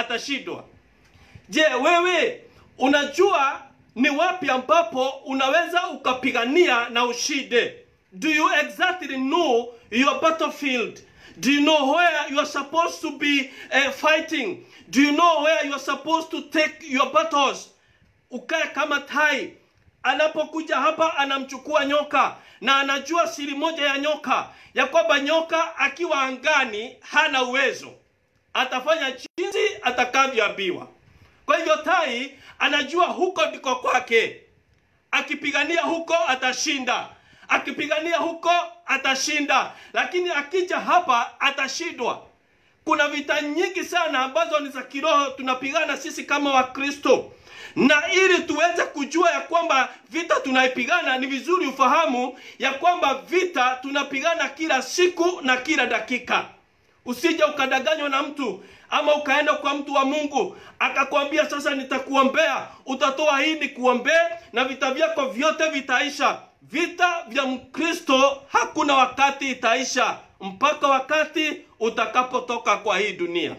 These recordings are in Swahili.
atashindwa. Je, wewe unajua ni wapi ambapo unaweza ukapigania na ushinde? Do you exactly know your battlefield? Do you know where you are supposed to be uh, fighting? Do you know where you are supposed to take your battles? Ukae kama tai. Anapokuja hapa anamchukua nyoka na anajua siri moja ya nyoka ya kwamba nyoka akiwa angani hana uwezo, atafanya jinsi atakavyoambiwa. Kwa hivyo tai anajua huko ndiko kwake, akipigania huko atashinda, akipigania huko atashinda, lakini akija hapa atashindwa. Kuna vita nyingi sana ambazo ni za kiroho tunapigana sisi kama Wakristo, na ili tuweze kujua ya kwamba vita tunaipigana, ni vizuri ufahamu ya kwamba vita tunapigana kila siku na kila dakika. Usije ukadanganywa na mtu ama ukaenda kwa mtu wa Mungu akakwambia sasa nitakuombea, utatoa hii nikuombee na vita vyako vyote vitaisha. Vita vya Mkristo hakuna wakati itaisha mpaka wakati utakapotoka kwa hii dunia.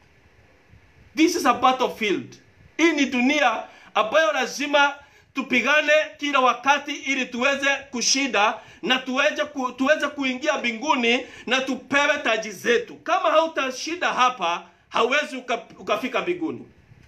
This is a battlefield. Hii ni dunia ambayo lazima tupigane kila wakati ili tuweze kushinda na tuweze, ku, tuweze kuingia mbinguni na tupewe taji zetu. Kama hautashinda hapa, hauwezi uka, ukafika mbinguni.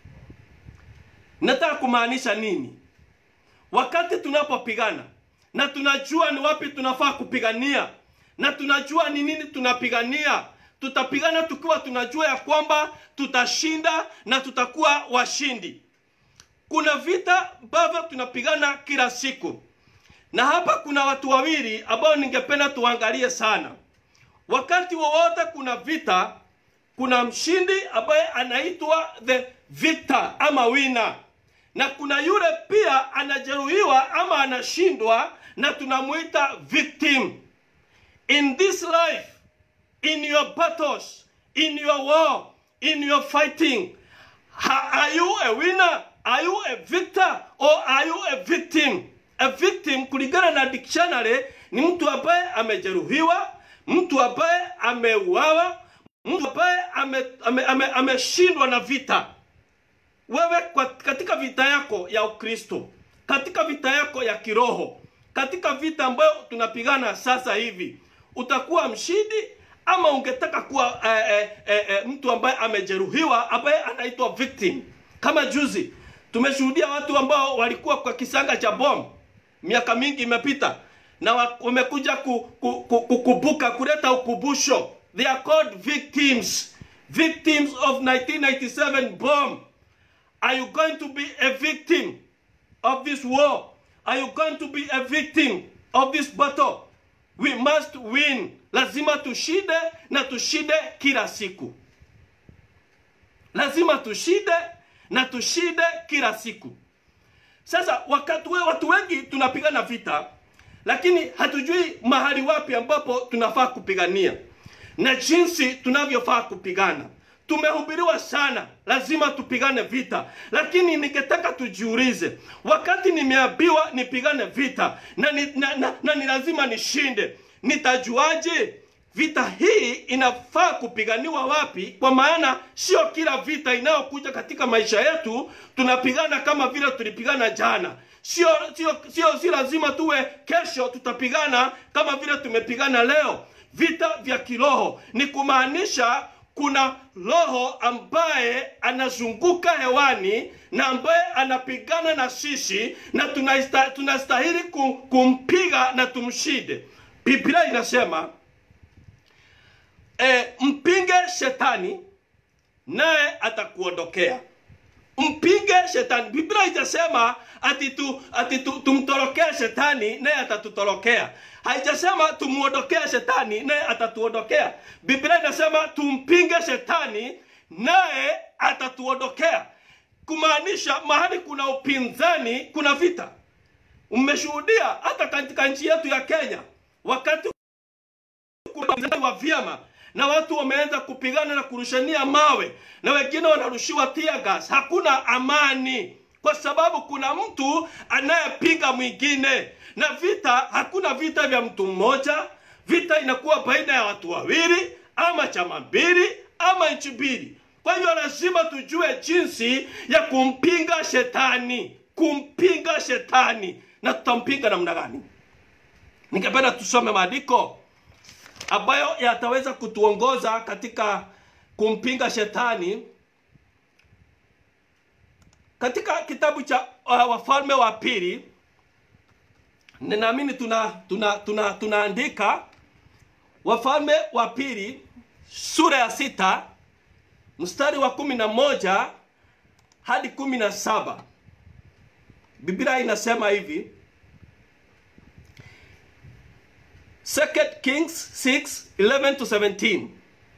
Nataka kumaanisha nini? Wakati tunapopigana na tunajua ni wapi tunafaa kupigania na tunajua ni nini tunapigania, tutapigana tukiwa tunajua ya kwamba tutashinda na tutakuwa washindi. Kuna vita ambavyo tunapigana kila siku, na hapa kuna watu wawili ambao ningependa tuangalie sana. Wakati wowote kuna vita, kuna mshindi ambaye anaitwa the victor ama winner, na kuna yule pia anajeruhiwa ama anashindwa na tunamuita victim. In this life, in your battles, in your war, in your fighting, ha- are you a winner? Are you a victor or are you a victim? A victim kulingana na dictionary ni mtu ambaye amejeruhiwa, mtu ambaye ameuawa, mtu ambaye ameshindwa ame, ame, ameshindwa na vita. Wewe kwa, katika vita yako ya Ukristo, katika vita yako ya kiroho, katika vita ambayo tunapigana sasa hivi, utakuwa mshindi ama ungetaka kuwa eh, eh, eh, eh, mtu ambaye amejeruhiwa ambaye anaitwa victim. Kama juzi tumeshuhudia watu ambao walikuwa kwa kisanga cha bomu, miaka mingi imepita, na wa- wamekuja ku, ku, ku, kukumbuka kuleta ukumbusho. They are called victims, victims of 1997 bomb. Are you going to be a victim of this war? Are you going to be a victim of this battle? We must win. Lazima tushinde na tushinde kila siku. Lazima tushinde na tushinde kila siku. Sasa wakati we, watu wengi tunapigana vita, lakini hatujui mahali wapi ambapo tunafaa kupigania na jinsi tunavyofaa kupigana. Tumehubiriwa sana, lazima tupigane vita, lakini ningetaka tujiulize, wakati nimeambiwa nipigane vita na ni, na, na, na ni lazima nishinde, nitajuaje vita hii inafaa kupiganiwa wapi? Kwa maana sio kila vita inayokuja katika maisha yetu tunapigana kama vile tulipigana jana. Sio sio sio, si lazima tuwe kesho tutapigana kama vile tumepigana leo. Vita vya kiroho ni kumaanisha kuna roho ambaye anazunguka hewani na ambaye anapigana na sisi na tunaista- tunastahili ku- kumpiga na tumshinde. Biblia inasema e, mpinge shetani naye atakuondokea. Mpinge shetani. Biblia haijasema ati tu, ati tu, tumtorokee shetani naye atatutorokea. Haijasema tumuondokee shetani naye atatuondokea. Biblia inasema tumpinge shetani naye atatuondokea, kumaanisha mahali kuna upinzani kuna vita. Umeshuhudia hata katika nchi yetu ya Kenya wakati kuna upinzani wa vyama na watu wameanza kupigana na kurushania mawe na wengine wanarushiwa tear gas. Hakuna amani kwa sababu kuna mtu anayepinga mwingine, na vita, hakuna vita vya mtu mmoja. Vita inakuwa baina ya watu wawili ama chama mbili ama nchi mbili. kwa hivyo lazima tujue jinsi ya kumpinga shetani kumpinga shetani na tutampinga namna gani ningependa tusome maandiko ambayo yataweza kutuongoza katika kumpinga shetani katika kitabu cha uh, wafalme wa pili ninaamini tuna tuna tuna tunaandika wafalme wa pili sura ya sita mstari wa kumi na moja hadi kumi na saba biblia inasema hivi Second Kings 6 11 to 17.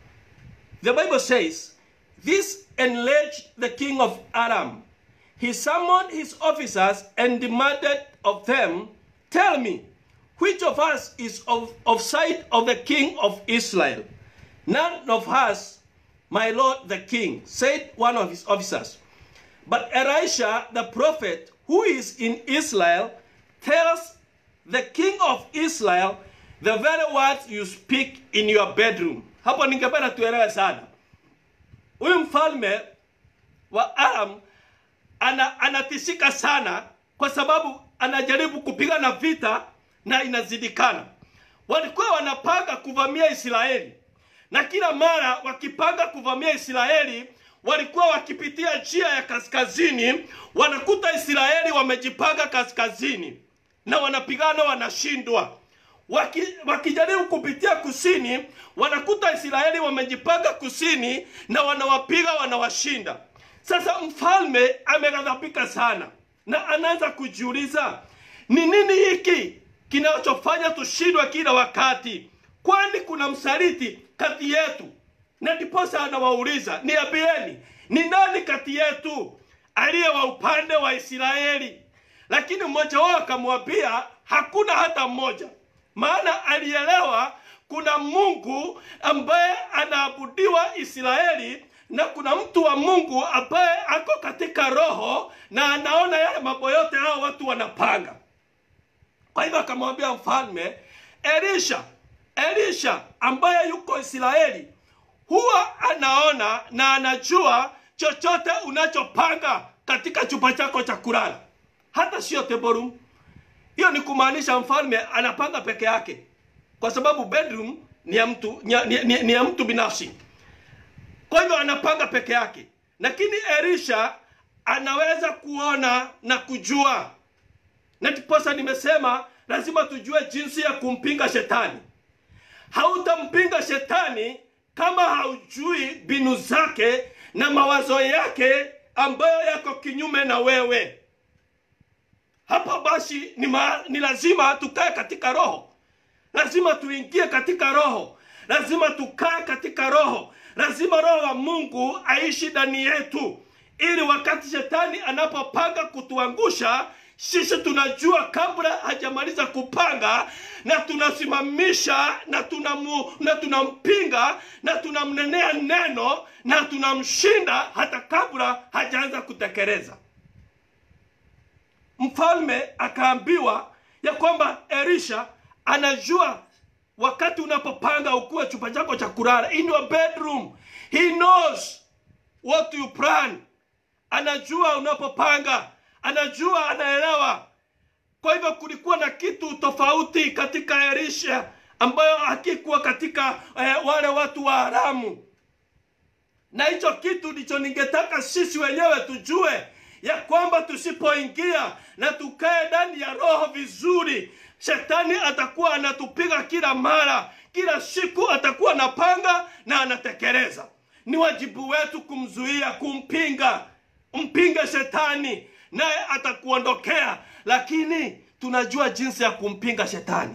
The Bible says, This enraged the king of Aram. He summoned his officers and demanded of them, Tell me, which of us is of, of side of the king of Israel? None of us, my lord the king, said one of his officers. But Elisha the prophet, who is in Israel, tells the king of Israel the very words you speak in your bedroom. Hapo ningependa tuelewe sana. Huyu mfalme wa Aram ana, anatishika sana kwa sababu anajaribu kupigana vita na inazidikana. Walikuwa wanapanga kuvamia Israeli, na kila mara wakipanga kuvamia Israeli walikuwa wakipitia njia ya kaskazini, wanakuta Israeli wamejipanga kaskazini na wanapigana, wanashindwa Waki, wakijaribu kupitia kusini wanakuta Israeli wamejipanga kusini na wanawapiga wanawashinda. Sasa mfalme ameghadhabika sana na anaanza kujiuliza ni nini hiki kinachofanya tushindwe kila wakati? Kwani kuna msaliti kati yetu? Na ndiposa anawauliza niambieni, ni nani kati yetu aliye wa upande wa Israeli? Lakini mmoja wao akamwambia hakuna hata mmoja maana alielewa kuna Mungu ambaye anaabudiwa Israeli na kuna mtu wa Mungu ambaye ako katika roho na anaona yale mambo yote hao watu wanapanga. Kwa hivyo akamwambia mfalme Elisha, Elisha ambaye yuko Israeli huwa anaona na anajua chochote unachopanga katika chumba chako cha kulala, hata sio teborum hiyo ni kumaanisha mfalme anapanga peke yake, kwa sababu bedroom ni ya mtu ni, ni, ni, ni ya mtu binafsi. Kwa hivyo anapanga peke yake, lakini Elisha anaweza kuona na kujua, na ndiposa nimesema lazima tujue jinsi ya kumpinga shetani. Hautampinga shetani kama haujui mbinu zake na mawazo yake ambayo yako kinyume na wewe. Hapa basi ni, ma, ni lazima tukae katika roho, lazima tuingie katika roho, lazima tukae katika roho, lazima roho wa Mungu aishi ndani yetu, ili wakati shetani anapopanga kutuangusha sisi tunajua kabla hajamaliza kupanga, na tunasimamisha na tunamu, na tunampinga na tunamnenea neno na tunamshinda hata kabla hajaanza kutekeleza. Mfalme akaambiwa ya kwamba Elisha anajua wakati unapopanga ukuwe chumba chako cha kulala, in your bedroom, he knows what you plan. Anajua unapopanga, anajua, anaelewa. Kwa hivyo kulikuwa na kitu tofauti katika Elisha ambayo hakikuwa katika eh, wale watu wa Aramu, na hicho kitu ndicho ningetaka sisi wenyewe tujue ya kwamba tusipoingia na tukae ndani ya roho vizuri, shetani atakuwa anatupiga kila mara, kila siku atakuwa anapanga na anatekeleza. Ni wajibu wetu kumzuia, kumpinga. Mpinge shetani, naye atakuondokea, lakini tunajua jinsi ya kumpinga shetani.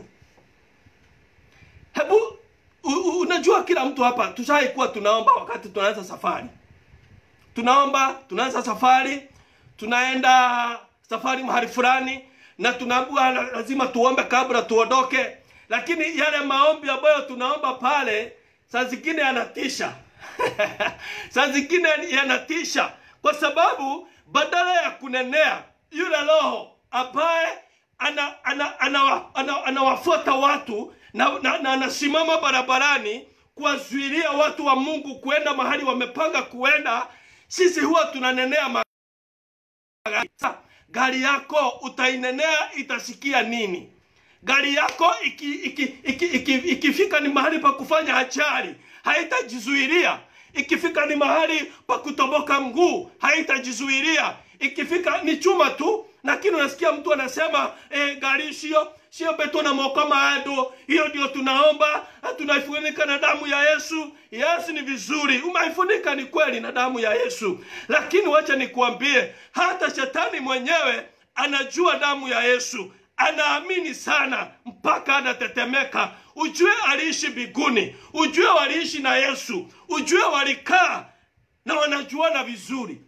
Hebu u, u, unajua kila mtu hapa tushaikuwa tunaomba wakati tunaanza safari, tunaomba tunaanza safari tunaenda safari mahali fulani na tunaambiwa lazima tuombe kabla tuondoke, lakini yale maombi ambayo tunaomba pale saa zingine yanatisha saa zingine yanatisha, kwa sababu badala ya kunenea yule roho ambaye anawafuata ana, ana, ana, ana, ana watu na, na, na anasimama barabarani kuwazuilia watu wa Mungu kuenda mahali wamepanga kuenda, sisi huwa tunanenea magari. Sa, Gari yako utainenea itasikia nini? Gari yako iki, iki, iki, iki, ikifika ni mahali pa kufanya ajali haitajizuilia. Ikifika ni mahali pa kutoboka mguu haitajizuilia. Ikifika ni chuma tu, lakini unasikia mtu anasema eh, gari sio sio beto na moko maado, hiyo ndio tunaomba, tunaifunika na damu ya Yesu. Yesu ni vizuri, umaifunika ni kweli na damu ya Yesu, lakini wacha nikuambie, hata shetani mwenyewe anajua damu ya Yesu, anaamini sana mpaka anatetemeka. Ujue aliishi biguni, ujue waliishi na Yesu, ujue walikaa na wanajuana vizuri.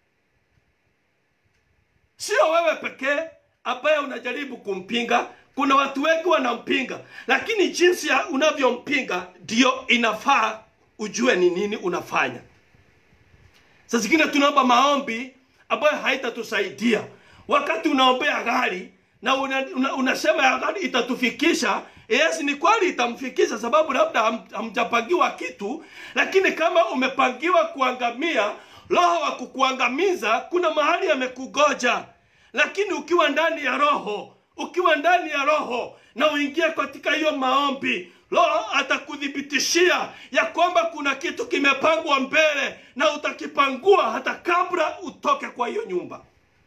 Sio wewe pekee ambaye unajaribu kumpinga. Kuna watu wengi wanampinga, lakini jinsi ya unavyompinga ndio inafaa ujue ni nini unafanya. Saa zingine tunaomba maombi ambayo haitatusaidia. Wakati unaombea gari na una, una, unasema ya gari itatufikisha, yes, ni kweli itamfikisha, sababu labda ham- hamjapangiwa kitu, lakini kama umepangiwa kuangamia, roho wa kukuangamiza kuna mahali amekugoja. Lakini ukiwa ndani ya roho, ukiwa ndani ya roho na uingie katika hiyo maombi, roho atakuthibitishia ya kwamba kuna kitu kimepangwa mbele na utakipangua hata kabla utoke kwa hiyo nyumba.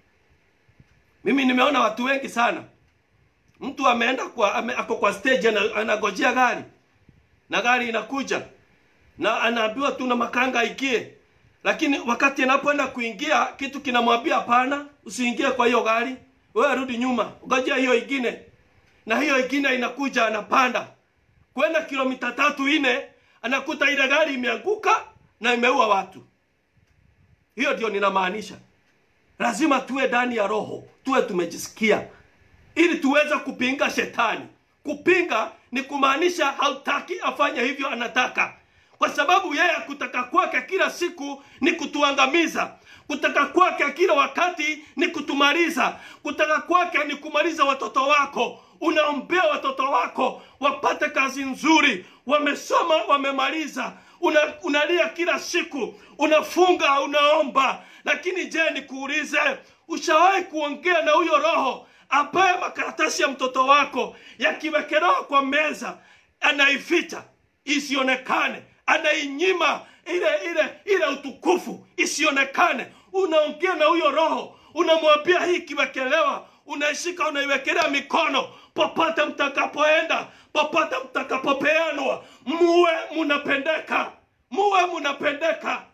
Mimi nimeona watu wengi sana, mtu ameenda kwa ame, ako kwa stage ana, anagojea gari na gari inakuja na anaambiwa tu na makanga aingie, lakini wakati anapoenda kuingia kitu kinamwambia hapana, usiingie kwa hiyo gari, wewe rudi nyuma, ngojea hiyo ingine, na hiyo ingine inakuja, anapanda kwenda kilomita tatu nne, anakuta ile gari imeanguka na imeua watu. Hiyo ndio ninamaanisha lazima tuwe ndani ya roho, tuwe tumejisikia, ili tuweze kupinga shetani. Kupinga ni kumaanisha hautaki afanye hivyo, anataka kwa sababu yeye kutaka kwake kila siku ni kutuangamiza. Kutaka kwake kila wakati ni kutumaliza. Kutaka kwake ni kumaliza watoto wako. Unaombea watoto wako wapate kazi nzuri, wamesoma, wamemaliza. Una, unalia kila siku, unafunga, unaomba. Lakini je, nikuulize, ushawahi kuongea na huyo roho ambaye makaratasi ya mtoto wako yakiwekelewa kwa meza anaificha isionekane, anainyima ile ile ile utukufu isionekane. Unaongea na huyo roho, unamwambia hii ikiwekelewa, unaishika unaiwekelea mikono, popote mtakapoenda, popote mtakapopeanwa, muwe munapendeka, muwe munapendeka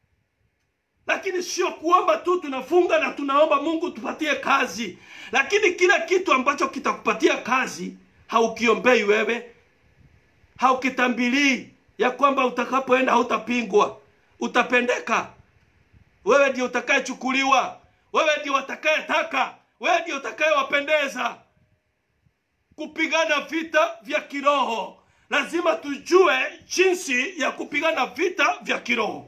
lakini sio kuomba tu, tunafunga na tunaomba Mungu tupatie kazi, lakini kila kitu ambacho kitakupatia kazi haukiombei wewe, haukitambilii ya kwamba utakapoenda hautapingwa, utapendeka. Wewe ndio utakayechukuliwa, wewe ndio utakayetaka, wewe ndio utakayewapendeza. Kupigana vita vya kiroho, lazima tujue jinsi ya kupigana vita vya kiroho.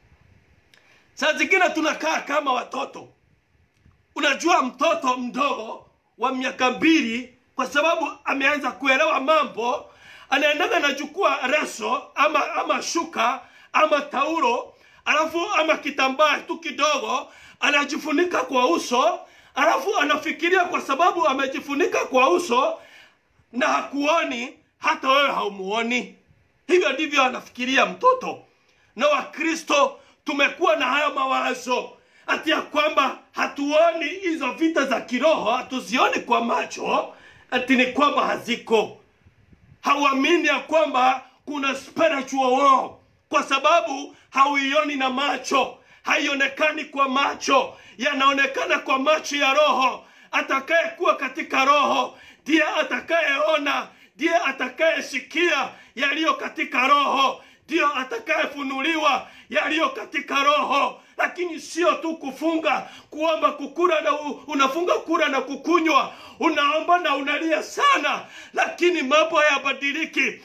Saa zingine tunakaa kama watoto. Unajua, mtoto mdogo wa miaka mbili, kwa sababu ameanza kuelewa mambo, anaendaga anachukua reso ama ama shuka ama taulo, alafu ama kitambaa tu kidogo, anajifunika kwa uso, alafu anafikiria kwa sababu amejifunika kwa uso na hakuoni, hata wewe haumuoni. Hivyo ndivyo anafikiria mtoto. Na Wakristo tumekuwa na hayo mawazo ati ya kwamba hatuoni hizo vita za kiroho, hatuzioni kwa macho, ati ni kwamba haziko. Hauamini ya kwamba kuna spiritual war, kwa sababu hauioni na macho, haionekani kwa macho, yanaonekana kwa macho ya roho. Atakayekuwa katika roho ndiye atakayeona, ndiye atakayesikia yaliyo katika roho ndiyo atakayefunuliwa yaliyo katika roho, lakini sio tu kufunga, kuomba, kukura na u, unafunga kura na kukunywa, unaomba na unalia sana, lakini mambo hayabadiliki.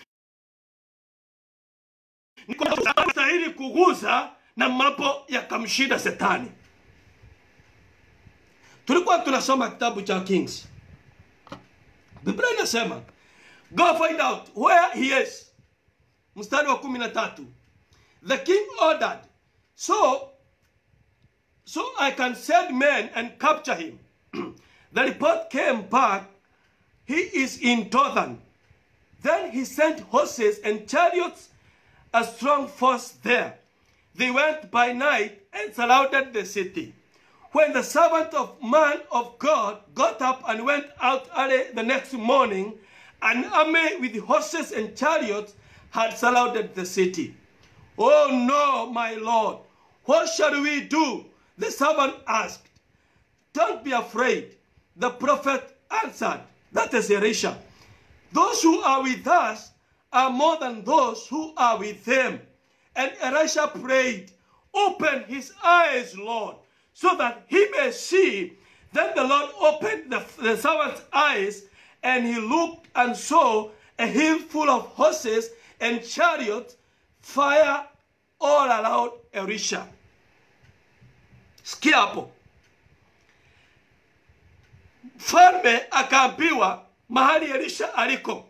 Stahili kuguza na mambo yakamshinda Shetani. Tulikuwa tunasoma kitabu cha Kings, Biblia inasema go find out where he is mstari wa kumi na tatu the king ordered so so i can send men and capture him the report came back he is in Dothan. Then he sent horses and chariots, a strong force there. They went by night and surrounded the city. When the servant of man of God got up and went out early the next morning, an army with horses and chariots had surrounded the city. Oh no, my Lord, what shall we do? The servant asked. Don't be afraid. The prophet answered, that is Elisha. Those who are with us are more than those who are with them. And Elisha prayed, Open his eyes, Lord, so that he may see. Then the Lord opened the, the servant's eyes, and he looked and saw a hill full of horses and chariots, fire all around Elisha. Sikia hapo. Mfalme akaambiwa mahali Elisha aliko,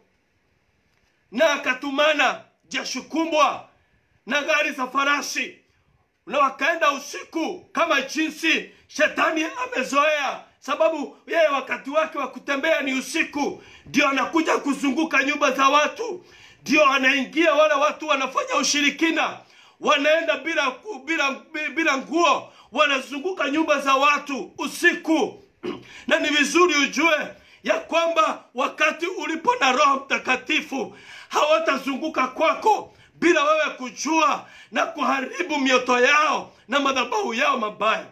na akatumana jeshi kubwa na gari za farasi, na wakaenda usiku kama jinsi shetani amezoea, sababu yeye wakati wake wa kutembea ni usiku, ndio anakuja kuzunguka nyumba za watu, ndio anaingia wale watu wanafanya ushirikina, wanaenda bila bila bila nguo, wanazunguka nyumba za watu usiku na ni vizuri ujue ya kwamba wakati ulipo na Roho Mtakatifu hawatazunguka kwako bila wewe kujua na kuharibu mioto yao na madhabahu yao mabaya.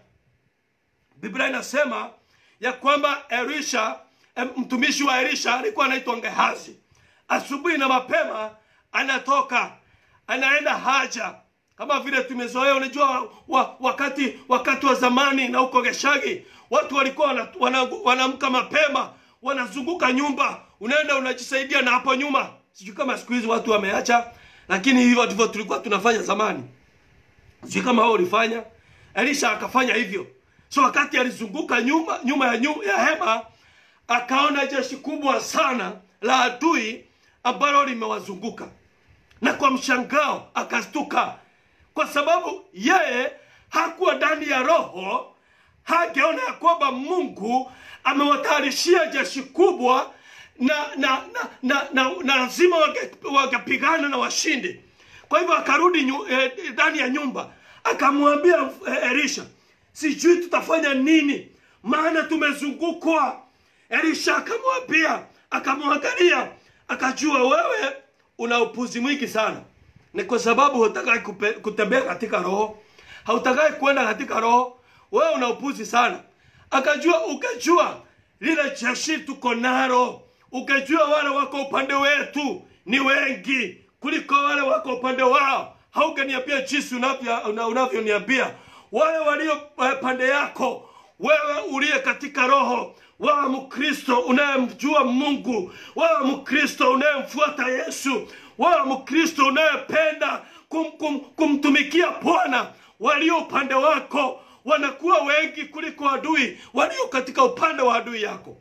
Biblia inasema ya kwamba Elisha, mtumishi wa Elisha alikuwa anaitwa Gehazi. Asubuhi na mapema anatoka anaenda haja kama vile tumezoea. Unajua wa, wakati wakati wa zamani na huko Geshagi watu walikuwa wanaamka wana, wana mapema wanazunguka nyumba, unaenda unajisaidia na hapo nyuma. Sijui kama siku hizi watu wameacha, lakini hivyo ndivyo tulikuwa tunafanya zamani. Sijui kama wao ulifanya. Elisha akafanya hivyo. So wakati alizunguka nyuma nyuma ya, nyuma ya hema akaona jeshi kubwa sana la adui ambalo limewazunguka, na kwa mshangao akastuka, kwa sababu yeye hakuwa ndani ya roho hageona ya kwamba Mungu amewatayarishia jeshi kubwa na na na na, na, na lazima wakapigana na washinde. Kwa hivyo akarudi ndani eh, ya nyumba akamwambia eh, Elisha, sijui tutafanya nini, maana tumezungukwa. Elisha akamwambia, akamwangalia, akajua wewe una upuzi mwingi sana, ni kwa sababu hutakai kutembea katika roho, hautakai kwenda katika roho wewe una upuzi sana. Akajua, ukajua lile jeshi tuko nalo, ukajua wale wako upande wetu ni wengi kuliko wale wako upande wao. Haukaniambia jinsi unavyoniambia wale walio pande yako, wewe uliye katika roho, wewe Mkristo unayemjua Mungu, wewe Mkristo unayemfuata Yesu, wewe Mkristo unayependa kum, kum, kumtumikia Bwana, walio upande wako wanakuwa wengi kuliko adui walio katika upande wa adui yako.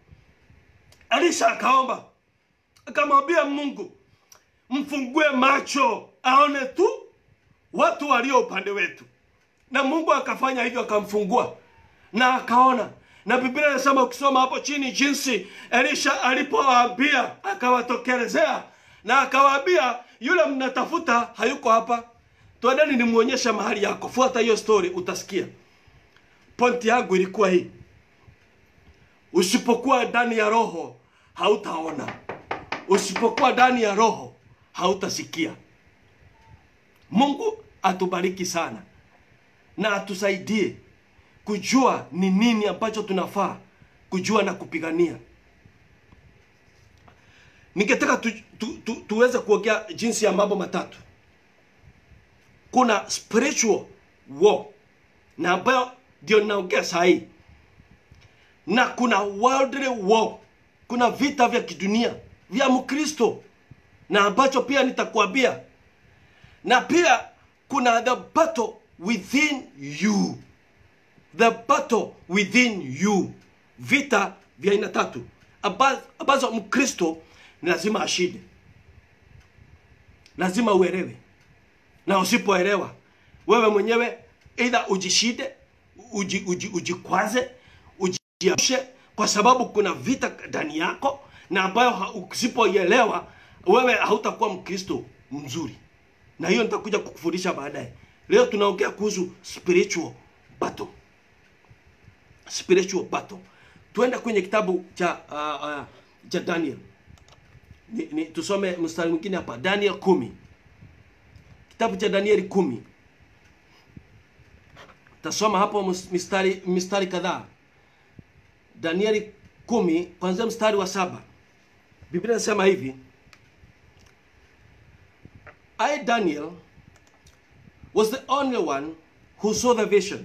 Elisha akaomba akamwambia Mungu, mfungue macho aone tu watu walio upande wetu, na Mungu akafanya hivyo, akamfungua na akaona. Na Biblia inasema ukisoma hapo chini jinsi Elisha alipowaambia, akawatokelezea na akawaambia, yule mnatafuta hayuko hapa, twendeni nimuonyesha mahali yako. Fuata hiyo story, utasikia. Pointi yangu ilikuwa hii, usipokuwa ndani ya roho hautaona, usipokuwa ndani ya roho hautasikia. Mungu atubariki sana na atusaidie kujua ni nini ambacho tunafaa kujua na kupigania. Ningetaka tu, tu, tu, tuweze kuongea jinsi ya mambo matatu. Kuna spiritual war na ambayo ndio ninaongea saa hii, na kuna worldly war, kuna vita vya kidunia vya Mkristo na ambacho pia nitakwambia, na pia kuna the battle within you, the battle within you, vita vya aina tatu ambazo Mkristo ni lazima ashinde. lazima uelewe na usipoelewa wewe mwenyewe either ujishide uji, uji, ujikwaze ujiamshe kwa sababu kuna vita ndani yako na ambayo ha- usipoielewa wewe hautakuwa mkristo mzuri na hiyo nitakuja kukufundisha baadaye leo tunaongea kuhusu spiritual battle spiritual battle tuende kwenye kitabu cha uh, uh, cha daniel ni, ni, tusome mstari mwingine hapa daniel kumi kitabu cha danieli kumi tasoma hapo mus- mistari mistari kadhaa danieli kumi kwanzia mstari wa saba biblia inasema hivi i daniel was the only one who saw the vision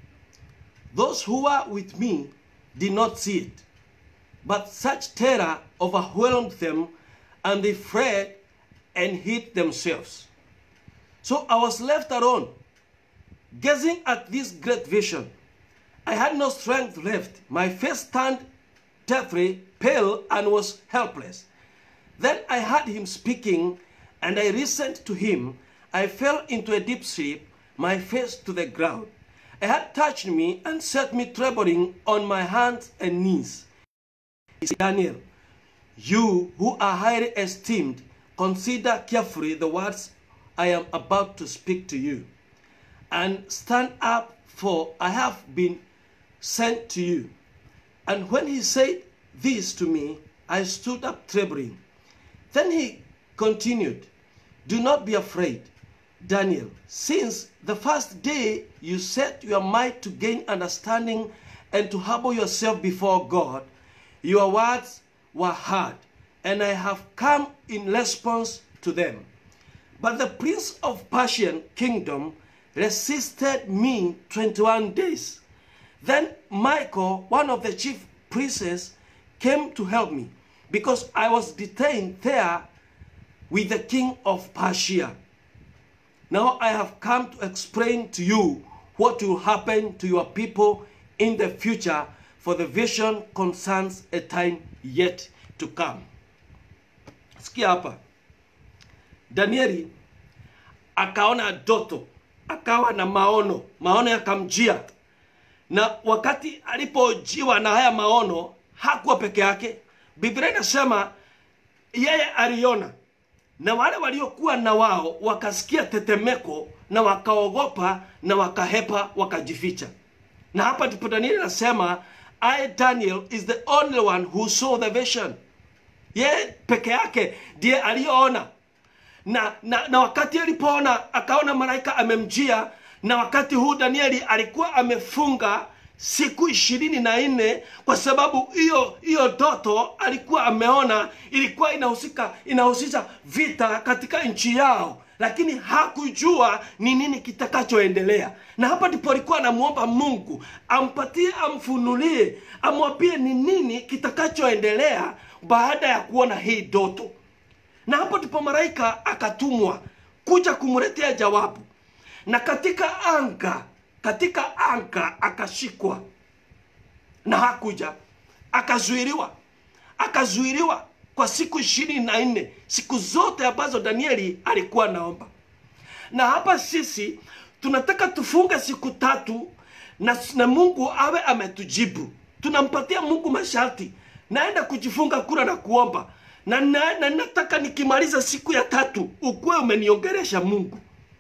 those who were with me did not see it but such terror overwhelmed them and they fled and hid themselves so I was left alone, gazing at this great vision. I had no strength left. My face turned deathly pale and was helpless. Then I heard him speaking, and I listened to him. I fell into a deep sleep, my face to the ground. He had touched me and set me trembling on my hands and knees. He said, Daniel, you who are highly esteemed, consider carefully the words I am about to speak to you, and stand up, for I have been sent to you. And when he said this to me, I stood up trembling. Then he continued, Do not be afraid, Daniel, since the first day you set your mind to gain understanding and to humble yourself before God, your words were heard, and I have come in response to them. But the prince of Persian kingdom resisted me 21 days. Then Michael, one of the chief princes, came to help me because I was detained there with the king of Persia. Now I have come to explain to you what will happen to your people in the future, for the vision concerns a time yet to come. Sikia hapa. Danieli akaona ndoto, akawa na maono, maono yakamjia. Na wakati alipojiwa na haya maono, hakuwa peke yake. Biblia inasema yeye aliona, na wale waliokuwa na wao wakasikia tetemeko na wakaogopa na wakahepa, wakajificha. Na hapa ndipo Danieli anasema I Daniel is the only one who saw the vision. Yeye peke yake ndiye aliyoona na, na, na wakati alipoona akaona malaika amemjia na wakati huu danieli alikuwa amefunga siku ishirini na nne kwa sababu hiyo hiyo ndoto alikuwa ameona ilikuwa inahusika inahusisha vita katika nchi yao lakini hakujua ni nini kitakachoendelea na hapa ndipo alikuwa anamwomba mungu ampatie amfunulie amwambie ni nini kitakachoendelea baada ya kuona hii ndoto na hapo ndipo malaika akatumwa kuja kumletea jawabu na katika anga katika anga akashikwa na hakuja akazuiliwa akazuiliwa kwa siku ishirini na nne siku zote ambazo danieli alikuwa naomba na hapa sisi tunataka tufunge siku tatu na, na mungu awe ametujibu tunampatia mungu masharti naenda kujifunga kura na kuomba na, na, na nataka nikimaliza siku ya tatu ukuwe umeniongeresha mungu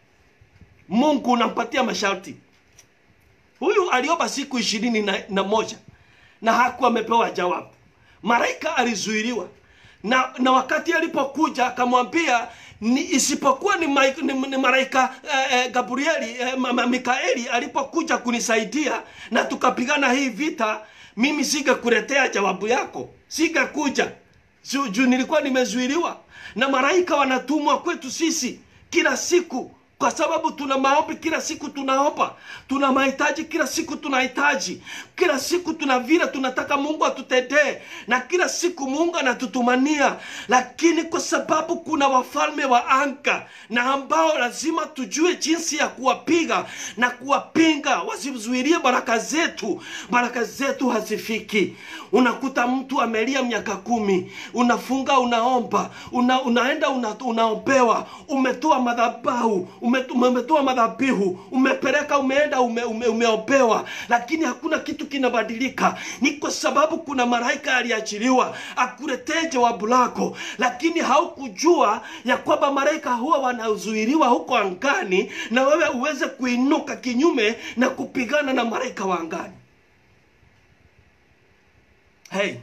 mungu unampatia masharti huyu aliomba siku ishirini na, na moja na hakuwa amepewa jawabu malaika alizuiliwa na, na wakati alipokuja akamwambia ni isipokuwa ni, ma, ni, ni malaika eh, eh, gabrieli eh, ma- ma- mikaeli alipokuja kunisaidia na tukapigana hii vita mimi singekuletea jawabu yako singekuja juu juu nilikuwa nimezuiliwa na malaika wanatumwa kwetu sisi kila siku kwa sababu tuna maombi kila siku tunaomba, tuna mahitaji kila siku tunahitaji, kila siku tuna vile tunataka Mungu atutendee, na kila siku Mungu anatutumania. Lakini kwa sababu kuna wafalme wa anga na ambao lazima tujue jinsi ya kuwapiga na kuwapinga, wasizuilie baraka zetu, baraka zetu hazifiki. Unakuta mtu amelia miaka kumi, unafunga, unaomba, una, unaenda una, unaombewa, umetoa madhabahu ume- umetoa madhabihu, umepeleka, umeenda, ume, ume, umeombewa, lakini hakuna kitu kinabadilika. Ni kwa sababu kuna malaika aliachiliwa akuletee jawabu lako, lakini haukujua ya kwamba malaika huwa wanazuiliwa huko angani, na wewe uweze kuinuka kinyume na kupigana na malaika wa angani. Hey,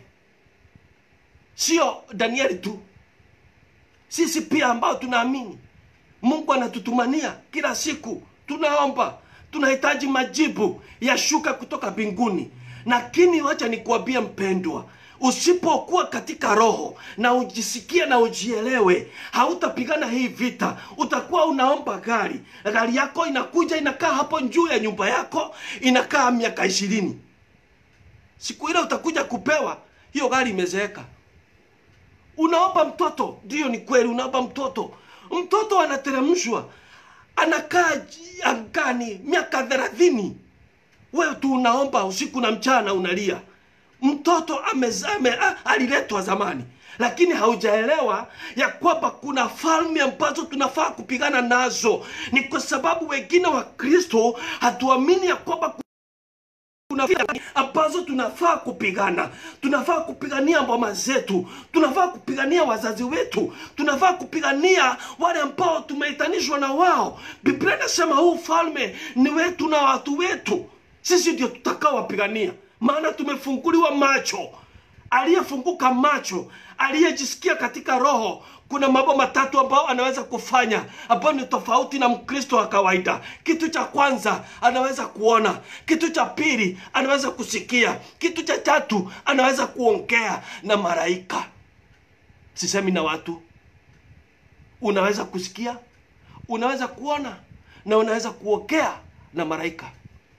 sio Danieli tu, sisi pia ambao tunaamini Mungu anatutumania kila siku, tunaomba, tunahitaji majibu yashuka kutoka mbinguni. Lakini wacha nikuambie mpendwa, usipokuwa katika roho na ujisikie na ujielewe, hautapigana hii vita. Utakuwa unaomba gari, gari yako inakuja inakaa hapo juu ya nyumba yako, inakaa miaka ishirini. Siku ile utakuja kupewa hiyo gari imezeeka. Unaomba mtoto, ndiyo, ni kweli, unaomba mtoto mtoto anateremshwa anakaa ji- angani miaka thelathini wewe tu unaomba usiku na mchana unalia mtoto amezame aliletwa zamani lakini haujaelewa ya kwamba kuna falme ambazo tunafaa kupigana nazo ni kwa sababu wengine wa kristo hatuamini ya kwamba kuna vita ambazo tunafaa kupigana. Tunafaa kupigania mama zetu, tunafaa kupigania wazazi wetu, tunafaa kupigania wale ambao tumeitanishwa na wao. Biblia inasema huu falme ni wetu na watu wetu, sisi ndio tutakao wapigania, maana tumefunguliwa macho. Aliyefunguka macho, aliyejisikia katika roho kuna mambo matatu ambayo anaweza kufanya ambayo ni tofauti na mkristo wa kawaida kitu cha kwanza anaweza kuona kitu cha pili anaweza kusikia kitu cha tatu anaweza kuongea na malaika sisemi na watu unaweza kusikia unaweza kuona na unaweza kuongea na malaika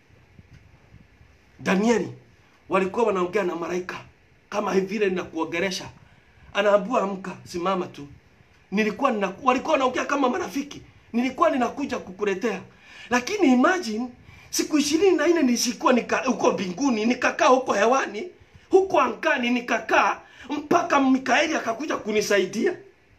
danieli walikuwa wanaongea na malaika kama hivi vile ninakuongeresha anaambiwa amka simama tu nilikuwa nina, walikuwa wanaongea kama marafiki nilikuwa ninakuja kukuletea lakini imagine siku ishirini na nne nilikuwa nika huko mbinguni nikakaa huko hewani huko angani nikakaa mpaka mikaeli akakuja kunisaidia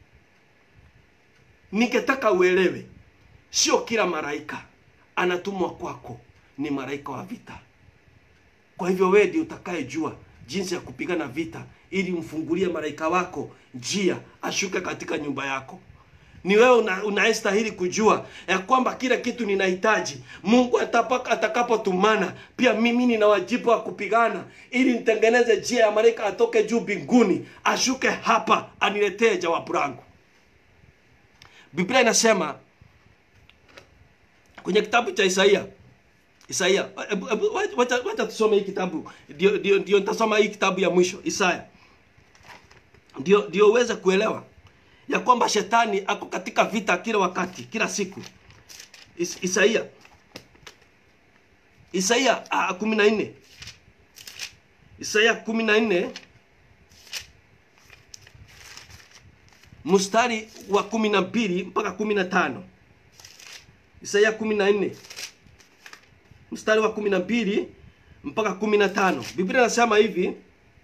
ningetaka uelewe sio kila malaika anatumwa kwako ni malaika wa vita kwa hivyo wewe ndio utakayejua jinsi ya kupigana vita ili mfungulie malaika wako njia ashuke katika nyumba yako ni wewe una, unayestahili kujua ya kwamba kila kitu ninahitaji mungu atapaka- atakapotumana pia mimi nina wajibu wa kupigana ili nitengeneze njia ya malaika atoke juu mbinguni ashuke hapa aniletee jawabu langu biblia inasema kwenye kitabu cha isaia Isaia, ebu- ebu- wacha- wacha wacha tusome hii kitabu, ndio ndio ndio nitasoma hii kitabu ya mwisho Isaya, ndio ndio uweze kuelewa ya kwamba shetani ako katika vita kila wakati, kila siku. Is, Isaia Isaia ah, kumi na nne Isaia kumi na nne mstari wa kumi na mbili mpaka kumi na tano Isaia kumi na nne mstari wa kumi na mbili mpaka kumi na tano biblia inasema hivi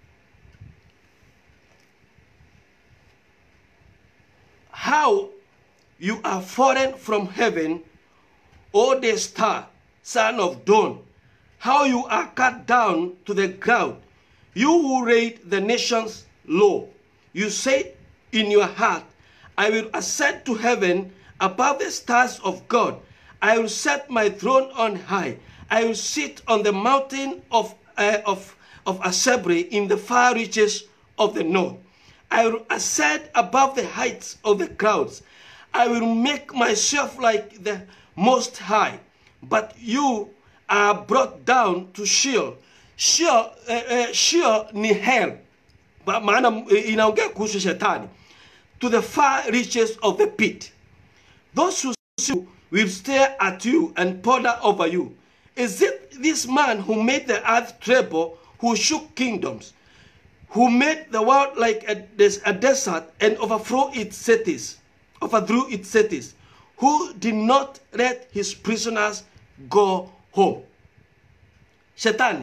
how you are fallen from heaven o the star son of dawn how you are cut down to the ground you who laid the nations low you said in your heart i will ascend to heaven above the stars of god i will set my throne on high i will sit on the mountain of, uh, of, of assembly in the far reaches of the north I will ascend above the heights of the clouds. I will make myself like the Most High. But you are brought down to Sheol. Sheol, uh, uh, Sheol ni hell. Ba- Maana eh, inaongea kuhusu shetani. To the far reaches of the pit. Those who see you will stare at you and ponder over you. Is it this man who made the earth tremble, who shook kingdoms, who made the world like a, des- a desert and overthrew its cities, overthrew its cities, who did not let his prisoners go home? Shetani,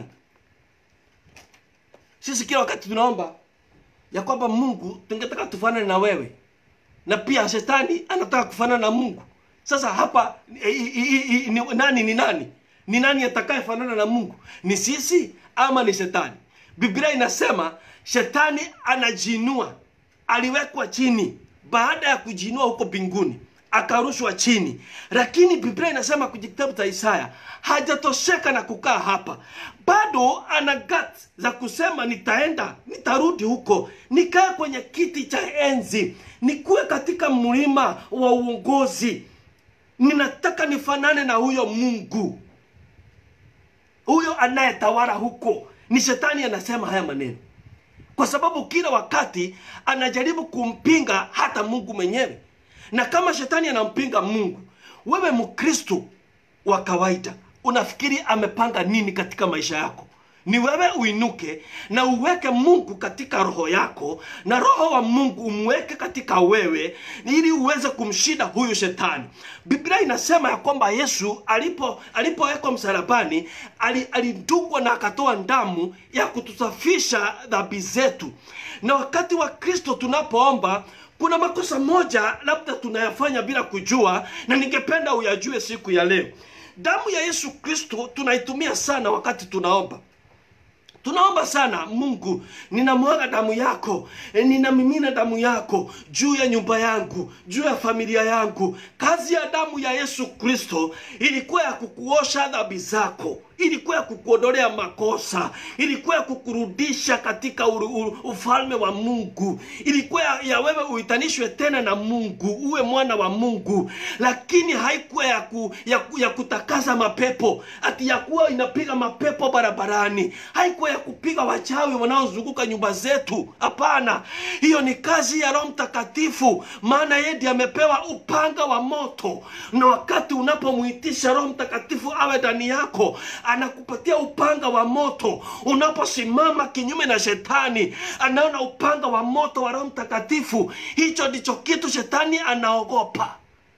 sisi kila wakati tunaomba ya kwamba Mungu tungetaka tufanane na wewe, na pia shetani anataka kufanana na Mungu. Sasa hapa i, i, i, i, ni, nani ni nani? Ni nani atakayefanana na Mungu? Ni sisi ama ni shetani? Biblia inasema shetani anajiinua, aliwekwa chini baada ya kujiinua huko mbinguni akarushwa chini, lakini Biblia inasema kwenye kitabu cha Isaya hajatosheka na kukaa hapa, bado ana guts za kusema nitaenda, nitarudi huko, nikae kwenye kiti cha enzi, nikuwe katika mlima wa uongozi. Ninataka nifanane na huyo Mungu, huyo anayetawala huko. Ni shetani anasema haya maneno kwa sababu kila wakati anajaribu kumpinga hata Mungu mwenyewe. Na kama shetani anampinga Mungu, wewe Mkristo wa kawaida unafikiri amepanga nini katika maisha yako? Ni wewe uinuke na uweke Mungu katika roho yako, na roho wa Mungu umweke katika wewe, ili uweze kumshinda huyu shetani. Biblia inasema ya kwamba Yesu alipo alipowekwa msalabani ali- alidungwa na akatoa damu ya kutusafisha dhambi zetu. Na wakati wa Kristo tunapoomba kuna makosa moja labda tunayafanya bila kujua, na ningependa uyajue siku ya leo. Damu ya Yesu Kristo tunaitumia sana wakati tunaomba tunaomba sana mungu ninamwaga damu yako e, ninamimina damu yako juu ya nyumba yangu juu ya familia yangu kazi ya damu ya yesu kristo ilikuwa ya kukuosha dhambi zako ilikuwa ya kukuondolea makosa ilikuwa ya kukurudisha katika uru, uru, ufalme wa mungu ilikuwa ya, ya wewe uitanishwe tena na mungu uwe mwana wa mungu lakini haikuwa ya, ku, ya, ku, ya kutakaza mapepo ati ya kuwa inapiga mapepo barabarani haikuwa ya kupiga wachawi wanaozunguka nyumba zetu hapana hiyo ni kazi ya roho mtakatifu maana yeye ndiye amepewa upanga wa moto na wakati unapomwitisha roho mtakatifu awe ndani yako anakupatia upanga wa moto unaposimama kinyume na shetani anaona upanga wa moto wa roho mtakatifu hicho ndicho kitu shetani anaogopa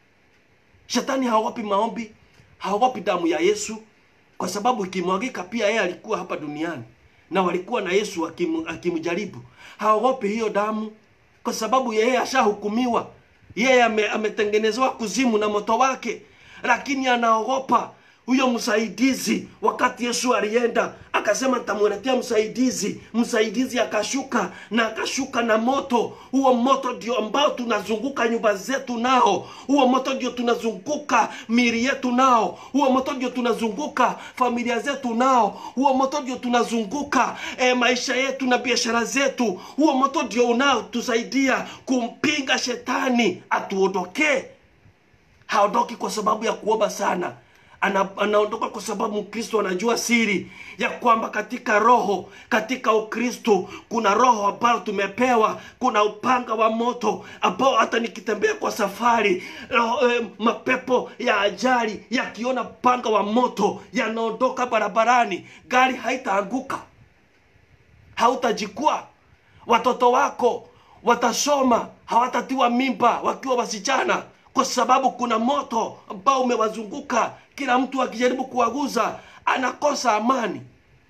shetani haogopi maombi haogopi damu ya yesu kwa sababu ikimwagika pia yeye alikuwa hapa duniani na walikuwa na yesu akim, akimjaribu haogopi hiyo damu kwa sababu yeye ashahukumiwa yeye ame, ametengenezewa kuzimu na moto wake lakini anaogopa huyo msaidizi wakati yesu alienda akasema nitamwletea msaidizi msaidizi akashuka na akashuka na moto huo moto ndio ambao tunazunguka nyumba zetu nao huo moto ndio tunazunguka miri yetu nao huo moto ndio tunazunguka familia zetu nao huo moto ndio tunazunguka e, maisha yetu na biashara zetu huo moto ndio unaotusaidia kumpinga shetani atuondokee haondoki kwa sababu ya kuomba sana ana, anaondoka kwa sababu mkristo anajua siri ya kwamba katika roho katika ukristo kuna roho ambayo tumepewa kuna upanga wa moto ambao hata nikitembea kwa safari roho, eh, mapepo ya ajali yakiona upanga wa moto yanaondoka barabarani gari haitaanguka hautajikua watoto wako watasoma hawatatiwa mimba wakiwa wasichana kwa sababu kuna moto ambao umewazunguka kila mtu akijaribu kuwaguza anakosa amani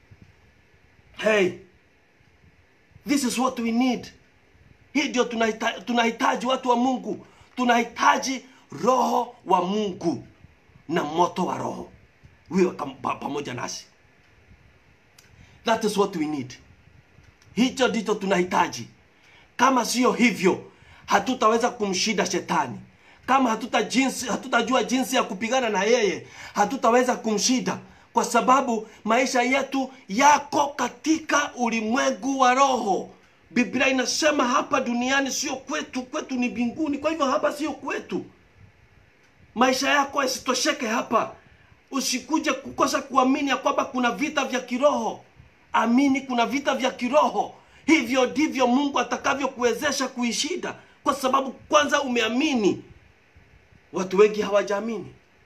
hey this is what we need hii ndio tunahita- tunahitaji watu wa mungu tunahitaji roho wa mungu na moto wa roho wiwe kam- pa- pamoja nasi that is what we need hicho ndicho tunahitaji kama sio hivyo hatutaweza kumshinda shetani kama hatuta jinsi, hatutajua jinsi ya kupigana na yeye hatutaweza kumshinda kwa sababu maisha yetu yako katika ulimwengu wa roho biblia inasema hapa duniani sio kwetu kwetu ni mbinguni kwa hivyo hapa sio kwetu maisha yako yasitosheke hapa usikuje kukosa kuamini ya kwamba kuna vita vya kiroho amini kuna vita vya kiroho hivyo ndivyo mungu atakavyokuwezesha kuishinda kwa sababu kwanza umeamini watu wengi hawajaamini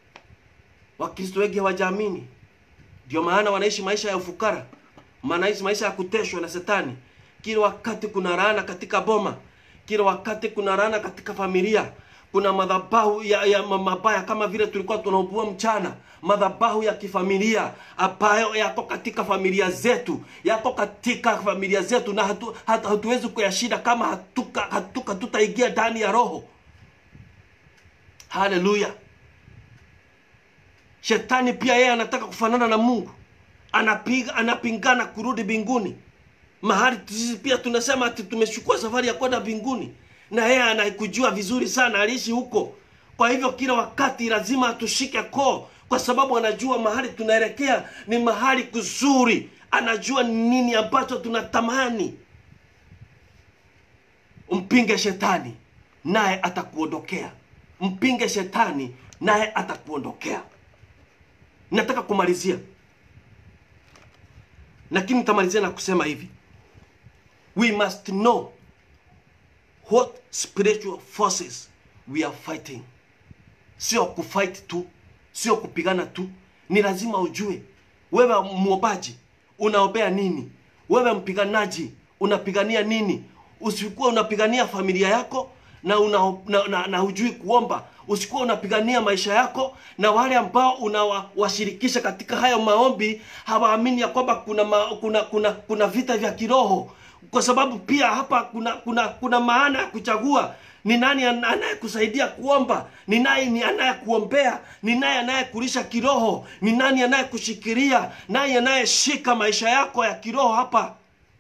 wakristo wengi hawajaamini ndio maana wanaishi maisha ya ufukara wanaishi maisha ya kuteshwa na setani kila wakati kuna laana katika boma kila wakati kuna laana katika familia kuna madhabahu ya, ya ma- mabaya kama vile tulikuwa tunaubua mchana madhabahu ya kifamilia ambayo yako katika familia zetu yako katika familia zetu na hatu, hatu, hatuwezi kuyashinda kama hatuka hatuka tutaingia ndani ya roho haleluya shetani pia yeye anataka kufanana na mungu anapiga anapingana kurudi mbinguni mahali sisi pia tunasema ati tumechukua safari ya kwenda mbinguni na yeye anakujua vizuri sana aliishi huko kwa hivyo kila wakati lazima atushike koo kwa sababu anajua mahali tunaelekea ni mahali kuzuri anajua ni nini ambacho tunatamani mpinge shetani naye atakuondokea mpinge shetani naye atakuondokea nataka kumalizia lakini nitamalizia na kusema hivi we must know what spiritual forces we are fighting sio kufight tu sio kupigana tu ni lazima ujue wewe mwombaji unaombea nini wewe mpiganaji unapigania nini usikuwa unapigania familia yako na, una, na, na, na hujui kuomba usikuwa unapigania maisha yako na wale ambao unawashirikisha katika hayo maombi hawaamini ya kwamba kuna, ma, kuna, kuna, kuna vita vya kiroho kwa sababu pia hapa kuna kuna kuna maana ya kuchagua ni nani an- anayekusaidia kuomba ni nani ni anayekuombea ni nani anayekulisha kiroho ni nani anayekushikilia nani anayeshika maisha yako ya kiroho hapa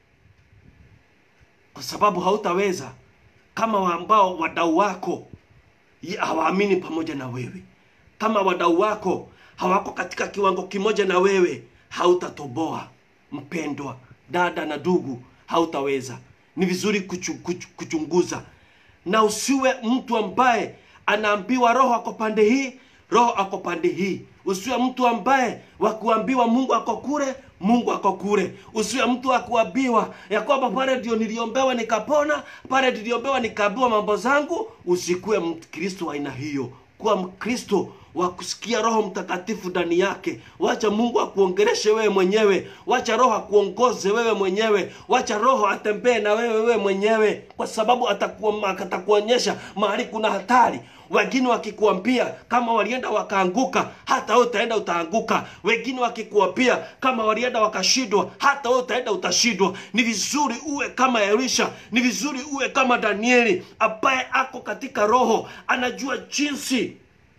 kwa sababu hautaweza kama wa ambao wadau wako ye- hawaamini pamoja na wewe kama wadau wako hawako katika kiwango kimoja na wewe hautatoboa mpendwa dada na ndugu hautaweza ni vizuri kuchu, kuchu, kuchunguza na usiwe mtu ambaye anaambiwa roho ako pande hii roho ako pande hii usiwe mtu ambaye wakuambiwa mungu ako kule mungu ako kule usiwe mtu wa kuambiwa ya kwamba pale ndio niliombewa nikapona pale niliombewa nikaambiwa mambo zangu usikuwe mkristo wa aina hiyo kuwa mkristo wa kusikia roho mtakatifu ndani yake wacha mungu akuongereshe wewe mwenyewe wacha roho akuongoze wewe mwenyewe wacha roho atembee na wewe wewe mwenyewe kwa sababu atakuwa- atakuonyesha mahali kuna hatari wengine wakikuambia kama walienda wakaanguka hata wewe utaenda utaanguka wengine wakikuambia kama walienda wakashindwa hata wewe utaenda utashindwa ni vizuri uwe kama elisha ni vizuri uwe kama danieli ambaye ako katika roho anajua jinsi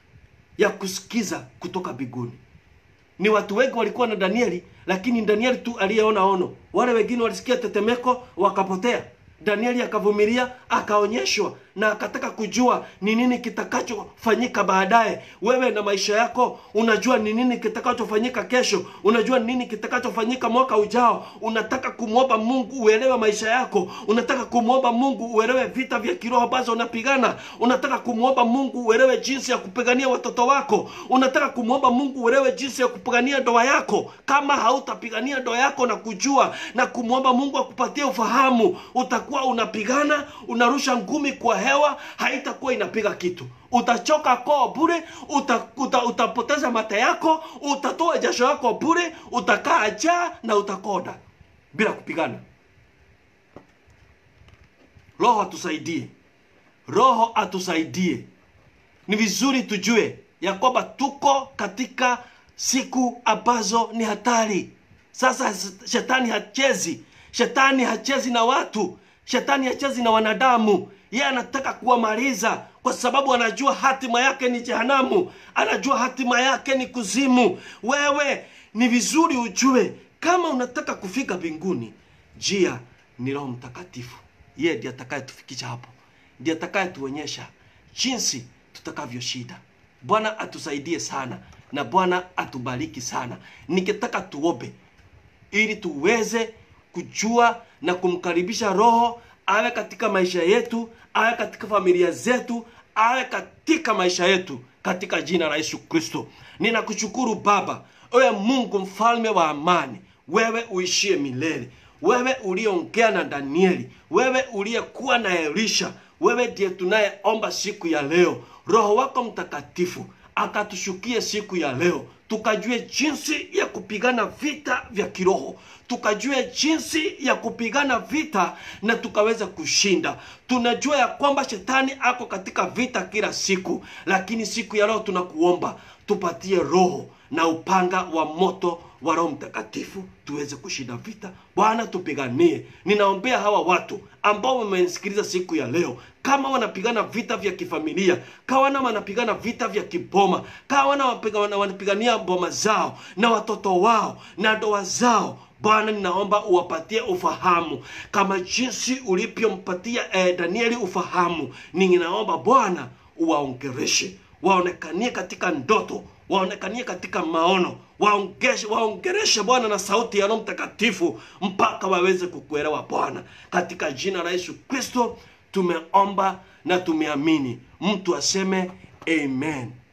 ya kusikiza kutoka mbinguni ni watu wengi walikuwa na danieli lakini danieli tu aliyeona ono wale wengine walisikia tetemeko wakapotea danieli akavumilia akaonyeshwa na akataka kujua ni nini kitakachofanyika baadaye wewe na maisha yako unajua ni nini kitakachofanyika kesho unajua ni nini kitakachofanyika mwaka ujao unataka kumwomba mungu uelewe maisha yako unataka kumwomba mungu uelewe vita vya kiroho ambazo unapigana unataka kumwomba mungu uelewe jinsi ya kupigania watoto wako unataka kumwomba mungu uelewe jinsi ya kupigania ndoa yako kama hautapigania ndoa yako na kujua na kumwomba mungu akupatie ufahamu utakuwa unapigana unarusha ngumi kwa hewa haitakuwa inapiga kitu utachoka koo bure uta, uta, utapoteza mate yako utatoa jasho yako bure utakaa jaa na utakoda bila kupigana roho atusaidie roho atusaidie ni vizuri tujue ya kwamba tuko katika siku ambazo ni hatari sasa shetani hachezi shetani hachezi na watu shetani hachezi na wanadamu yeye anataka kuwamaliza kwa sababu anajua hatima yake ni jehanamu anajua hatima yake ni kuzimu wewe ni vizuri ujue kama unataka kufika mbinguni njia ni roho mtakatifu yeye ndiye atakayetufikisha hapo ndiye atakayetuonyesha jinsi tutakavyoshinda bwana atusaidie sana na bwana atubariki sana nikitaka tuombe ili tuweze kujua na kumkaribisha roho awe katika maisha yetu awe katika familia zetu awe katika maisha yetu katika jina la yesu kristo ninakushukuru baba ewe mungu mfalme wa amani wewe uishie milele wewe uliyeongea na danieli wewe uliyekuwa na elisha wewe ndiye tunayeomba siku ya leo roho wako mtakatifu akatushukie siku ya leo tukajue jinsi ya kupigana vita vya kiroho tukajue jinsi ya kupigana vita na tukaweza kushinda tunajua ya kwamba shetani ako katika vita kila siku lakini siku ya leo tunakuomba tupatie roho na upanga wa moto wa roho mtakatifu tuweze kushinda vita bwana tupiganie ninaombea hawa watu ambao wamenisikiliza siku ya leo kama wanapigana vita vya kifamilia kawana wanapigana vita vya kiboma kawana wapiga- wanapigania boma zao na watoto wao na ndoa zao bwana ninaomba uwapatie ufahamu kama jinsi ulivyompatia eh, danieli ufahamu ninaomba bwana uwaongereshe waonekanie katika ndoto waonekanie katika maono waongeshe waongereshe bwana na sauti ya roho mtakatifu mpaka waweze kukuelewa bwana katika jina la yesu kristo tumeomba na tumeamini mtu aseme amen